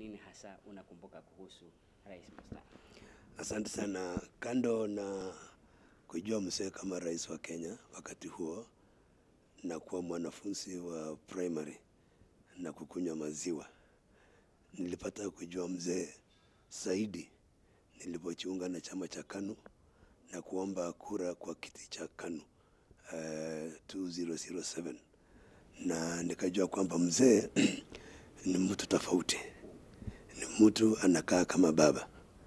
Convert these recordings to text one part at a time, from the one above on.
nini hasa unakumbuka kuhusu rais mstaafu? Asante sana. Kando na kujua mzee kama rais wa Kenya wakati huo na kuwa mwanafunzi wa primary na kukunywa maziwa, nilipata kujua mzee zaidi nilipojiunga na chama cha KANU na kuomba kura kwa kiti cha KANU uh, 2007 na nikajua kwamba mzee ni mtu tofauti, ni mtu anakaa kama baba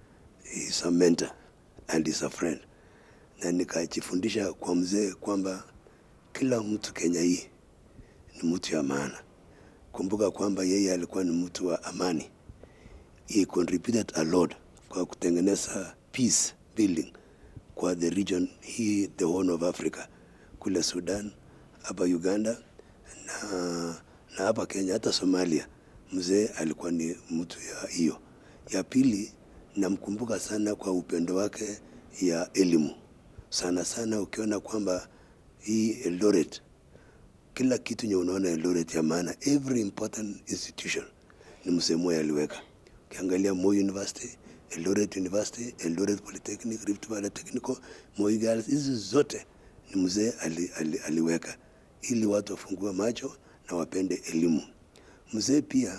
is a mentor and is a friend, na nikajifundisha kwa mzee kwamba kila mtu Kenya hii ni mtu ya maana. Kumbuka kwamba yeye alikuwa ni mtu wa amani, he contributed a lot kwa kutengeneza peace building kwa the region hii, the Horn of Africa, kule Sudan, hapa Uganda na, na hapa Kenya, hata Somalia. Mzee alikuwa ni mtu ya hiyo. Ya pili namkumbuka sana kwa upendo wake ya elimu sana sana, ukiona kwamba hii Eldoret, kila kitu nye unaona Eldoret ya maana, every important institution ni mzee Moi aliweka. Ukiangalia Moi University, Eldoret University, Eldoret Polytechnic, Rift Valley Technical, Moi Girls, hizi zote ni mzee ali, ali, aliweka ili watu wafungue macho na wapende elimu. Mzee pia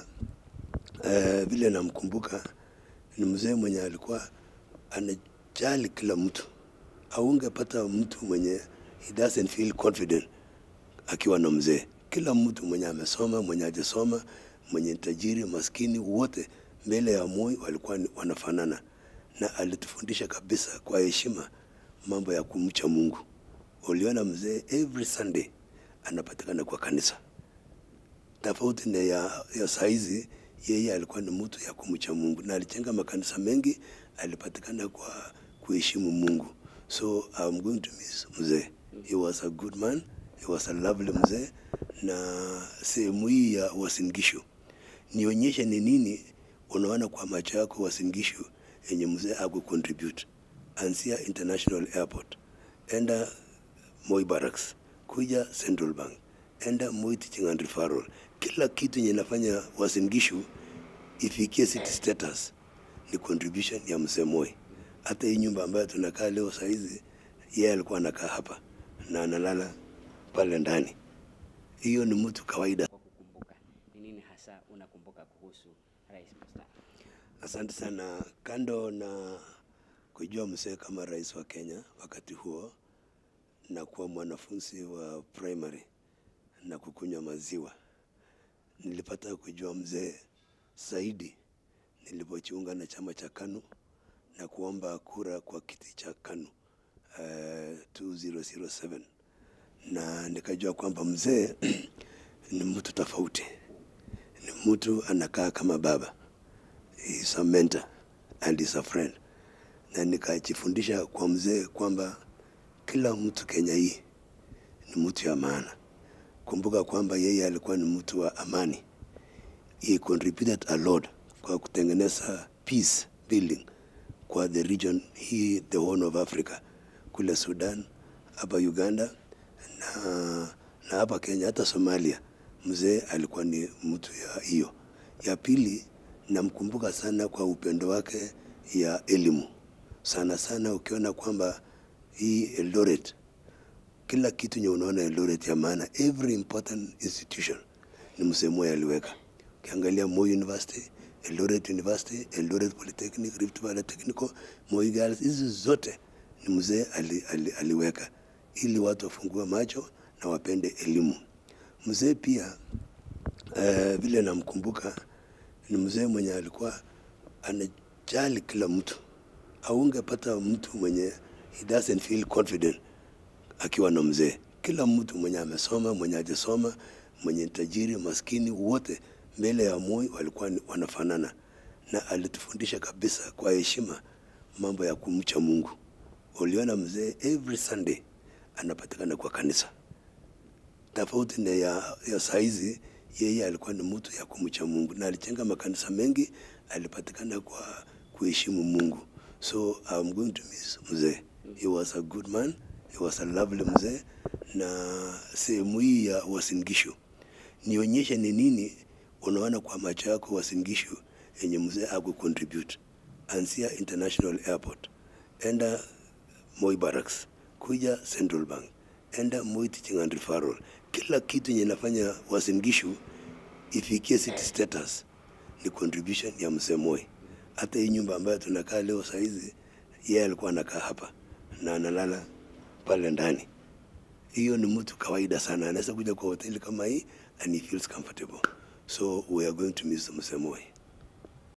uh, vile namkumbuka ni mzee mwenye alikuwa anajali kila mtu. Aungepata mtu mwenye he doesn't feel confident akiwa na mzee. Kila mtu mwenye amesoma, mwenye hajasoma, mwenye tajiri, maskini, wote mbele ya Moi walikuwa ni- wanafanana, na alitufundisha kabisa kwa heshima mambo ya kumcha Mungu. Uliona mzee every Sunday anapatikana kwa kanisa tofauti na ya, ya saizi. Yeye alikuwa ni mtu ya kumcha Mungu na alijenga makanisa mengi, alipatikana kwa kuheshimu Mungu. So I'm going to miss mzee. He was a good man, he was a lovely mzee. Na sehemu hii ya Uasin Gishu, nionyeshe ni nini unaona kwa macho yako Uasin Gishu yenye mzee aku contribute. Anzia International Airport, enda Moi Barracks, kuja Central Bank, enda Moi Teaching and Referral. Kila kitu yenye nafanya Uasin Gishu ifikie city status ni contribution ya mzee Moi. Hata hii nyumba ambayo tunakaa leo saizi, yeye alikuwa anakaa hapa na analala pale ndani. Hiyo ni mtu kawaida. Kwa kukumbuka, ni nini hasa unakumbuka kuhusu rais mstaafu? Asante sana. Kando na kujua mzee kama rais wa Kenya wakati huo na kuwa mwanafunzi wa primary na kukunywa maziwa, nilipata kujua mzee zaidi nilipojiunga na chama cha KANU na kuomba kura kwa kiti cha KANU uh, 2007 na nikajua kwamba mzee ni mtu tofauti, ni mtu anakaa kama baba is a mentor and is a friend, na nikajifundisha kwa mzee kwamba kila mtu Kenya hii ni mtu ya maana. Kumbuka kwamba yeye alikuwa ni mtu wa amani, he contributed a lot kwa kutengeneza peace building kwa the region hii, the Horn of Africa, kule Sudan, hapa Uganda na, na hapa Kenya, hata Somalia. Mzee alikuwa ni mtu ya hiyo. Ya pili namkumbuka sana kwa upendo wake ya elimu sana sana, ukiona kwamba hii Eldoret, kila kitu nye unaona Eldoret ya maana, every important institution ni mzee Moi aliweka. Ukiangalia Moi University, Eldoret University, Eldoret Polytechnic, Rift Valley Technical, Moi Girls, hizi zote ni mzee ali, ali, aliweka ili watu wafungue macho na wapende elimu. Mzee pia uh, vile namkumbuka ni mzee mwenye alikuwa anajali kila mtu. Aungepata mtu mwenye he doesn't feel confident akiwa na mzee. Kila mtu mwenye amesoma, mwenye hajasoma, mwenye tajiri, maskini, wote mbele ya Moi walikuwa ni- wanafanana, na alitufundisha kabisa kwa heshima mambo ya kumcha Mungu. Uliona mzee every Sunday anapatikana kwa kanisa tofauti na ya, ya saizi. Yeye alikuwa ni mtu ya kumcha Mungu na alijenga makanisa mengi, alipatikana kwa kuheshimu Mungu. So I'm going to miss mzee. He was a good man, he was a lovely mzee. Na sehemu hii ya Uasin Gishu, nionyeshe ni nini unaona kwa macho yako Uasin Gishu yenye mzee aku contribute. Anzia International Airport, enda Moi Barracks, kuja Central Bank, enda Moi Teaching and Referral. Kila kitu yenye nafanya Uasin Gishu ifikie city status ni contribution ya mzee Moi. Hata hii nyumba ambayo tunakaa leo saa hizi, yeye alikuwa anakaa hapa na analala pale ndani. Hiyo ni mtu kawaida sana, anaweza kuja kwa hoteli kama hii and he feels comfortable. So we are going to miss mzee Moi.